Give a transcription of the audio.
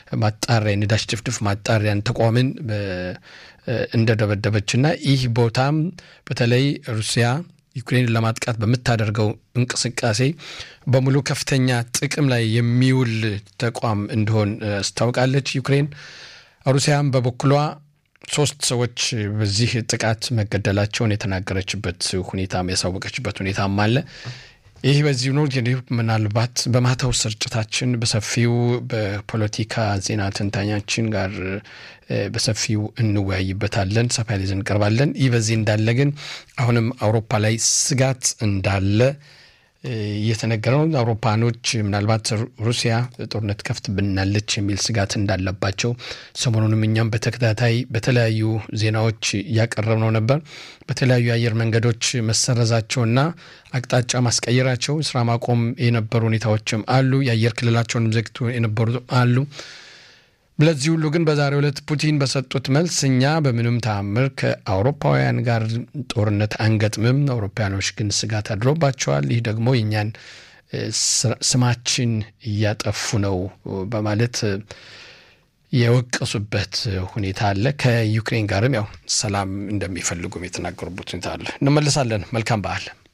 ማጣሪያ የነዳጅ ድፍድፍ ማጣሪያን ተቋምን እንደደበደበችና ይህ ቦታም በተለይ ሩሲያ ዩክሬንን ለማጥቃት በምታደርገው እንቅስቃሴ በሙሉ ከፍተኛ ጥቅም ላይ የሚውል ተቋም እንደሆን አስታውቃለች ዩክሬን። ሩሲያም በበኩሏ ሶስት ሰዎች በዚህ ጥቃት መገደላቸውን የተናገረችበት ሁኔታም ያሳወቀችበት ሁኔታም አለ። ይህ በዚህ ነው። ምናልባት በማታው ስርጭታችን በሰፊው በፖለቲካ ዜና ትንታኛችን ጋር በሰፊው እንወያይበታለን። ሰፋ ያለ ይዘን እንቀርባለን። ይህ በዚህ እንዳለ ግን አሁንም አውሮፓ ላይ ስጋት እንዳለ እየተነገረ ነው። አውሮፓኖች ምናልባት ሩሲያ ጦርነት ከፍት ብናለች የሚል ስጋት እንዳለባቸው ሰሞኑንም እኛም በተከታታይ በተለያዩ ዜናዎች እያቀረብነው ነበር። በተለያዩ የአየር መንገዶች መሰረዛቸውና አቅጣጫ ማስቀየራቸው ስራ ማቆም የነበሩ ሁኔታዎችም አሉ። የአየር ክልላቸውንም ዘግቶ የነበሩ አሉ። ለዚህ ሁሉ ግን በዛሬው ዕለት ፑቲን በሰጡት መልስ እኛ በምንም ተአምር ከአውሮፓውያን ጋር ጦርነት አንገጥምም፣ አውሮፓውያኖች ግን ስጋት አድሮባቸዋል፣ ይህ ደግሞ የእኛን ስማችን እያጠፉ ነው በማለት የወቀሱበት ሁኔታ አለ። ከዩክሬን ጋርም ያው ሰላም እንደሚፈልጉም የተናገሩበት ሁኔታ አለ። እንመለሳለን። መልካም በዓል